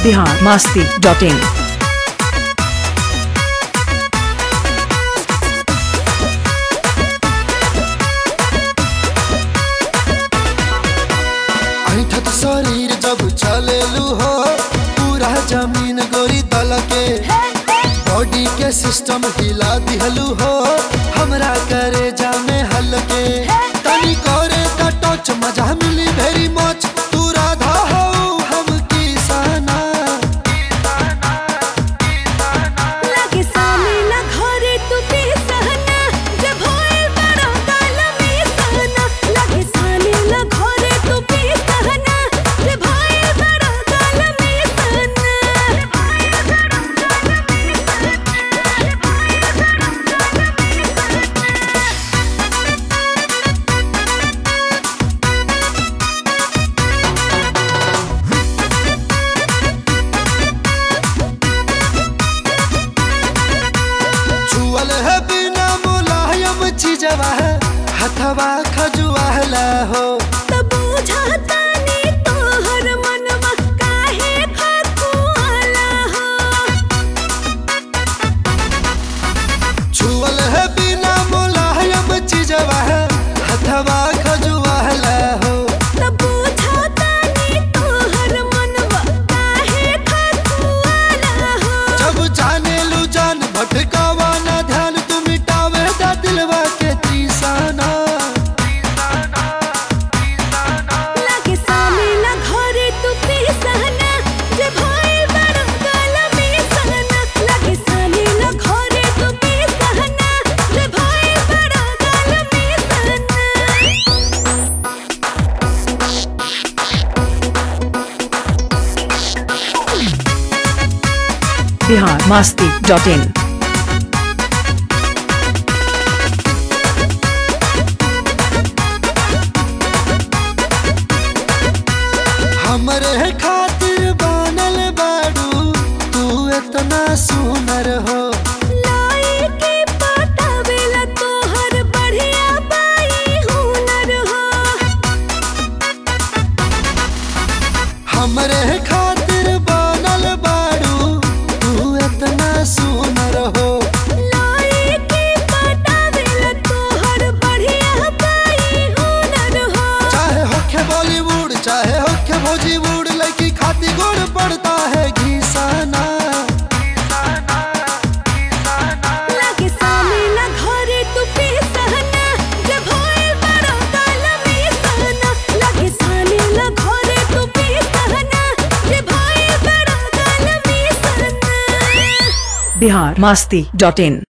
Bihar Masti dot in ऐठत शरीर जब चलेलू हो पूरा जमीन गोरी दल के बॉडी के सिस्टम हिला दिहलू हो हमरा करे जामे हल्के तनी करे का टच मजा मिली भेरी मच तू राधा हो हम किसाना लागे सामी ना घरे तू पे सहना जब होए बड़ा काल में सहना लागे सामी ना घरे तू पे सहना जब होए बड़ा काल में छुअल है बिना मुलायम चीजवा है हथवा खजुआला हो तब बुझाता नी तोहर मनवा काहे खकुआला हो छुअल है बिना मुलायम चीजवा है हथवा खजुआला हो तब बुझाता नी तोहर मनवा काहे खकुआला हो जब जाने लू जान भटकावा ना ध्यान तू मिटावे दा दिलवा के त्रिसाना लागे सामी ना घरे तू पे सहना जे भाई बड़ा काला में सहना लागे सामी ना घरे तू पे सहना जे भाई बड़ा काला में सहना बिहार मास्ती डॉट इन हमरे खातिर बनल बाड़ू तू इतना सुनर हो लाई के पटावेला तोहर बढ़िया बाई हुनर हो हमरे खातिर बनल बाड़ू तू इतना सुनर हो लाई के पटावेला तोहर बढ़िया बाई हुनर हो चाहे होखे बॉलीवुड चाहे होखे भोजीवुड लड़की खाती गुड़ पड़ता है घीसाना लागे सामी ना घरे तू पे सहना जब होए बड़ा काला में सहना लागे सामी ना घरे तू पे सहना जब होए बड़ा काला में सहना बिहार मास्ती डॉट इन